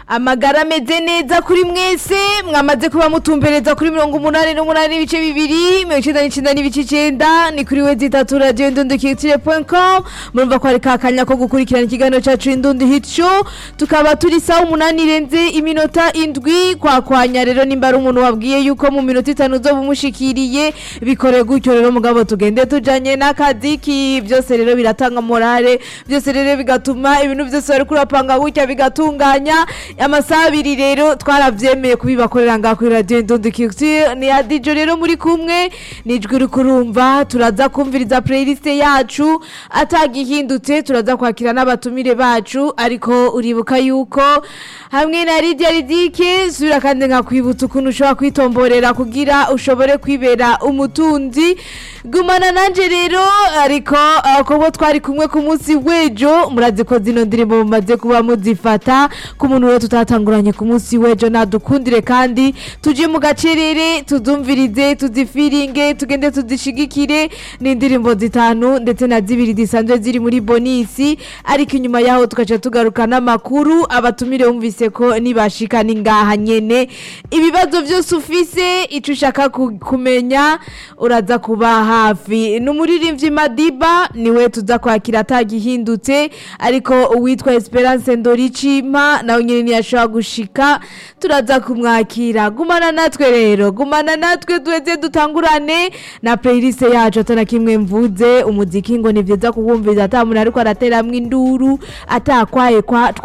amagara ameze neza kuri mwese mwamaze kuba mutumbereza kuri mirongo umunani n'umunani n'ibice bibiri mirongo icenda n'icenda n'ibice icenda ni kuri we zitatu radiyo indundikitire com murumva ko hari kakanya ko gukurikirana ikiganiro cacu indundi hit show tukaba turi sawa umunani irenze iminota indwi kwakwanya rero nimba ari umuntu wabwiye yuko mu minota itanu uzoba umushikiriye bikore gutyo rero mugabo tugende tujanye n'akazi ki byose rero biratanga morale byose rero bigatuma ibintu byose bari kurapanga gutya bigatunganya amasaha abiri rero twaravyemeye kubibakorera ngaha kuri radio Ndundi Culture ni ya DJ rero muri kumwe nijwi uri kurumva turaza kumviriza playlist yacu atagihindutse turaza kwakira n'abatumire bacu ariko uribuka yuko hamwe na Lydia Ridike sura kandi nkakwibutsa ukuntu ushobora kwitomborera kugira ushobore kwibera umutunzi gumana nanje rero ariko uh, kubo twari kumwe ku munsi w'ejo murazi ko zino ndirimbo mumaze kuba muzifata ku muntu rero tutatanguranye ku munsi w'ejo nadukundire kandi tuje mu gacerere tuzumvirize tuzifiringe tugende tuzishigikire ni indirimbo zitanu ndetse na zibiri zisanzwe ziri muri bonisi ariko inyuma yaho tugaca tugaruka n'amakuru abatumire wumvise ko nibashika ni ngaha nyene ibibazo byose ufise ico ushaka ku- kumenya uraza kuba hafi ni umuririmbyi madiba niwe tuza kwakira atagihindutse ariko uwitwa esperance ndoricima nawe nyine ntiyashobora gushika turaza kumwakira gumana natwe rero gumana natwe duheze dutangurane na playlist yacu atana kimwe mvuze umuziki ngo ni vyiza kuwumviriza ata muntu ariko arateramwo induru atakwaye kwa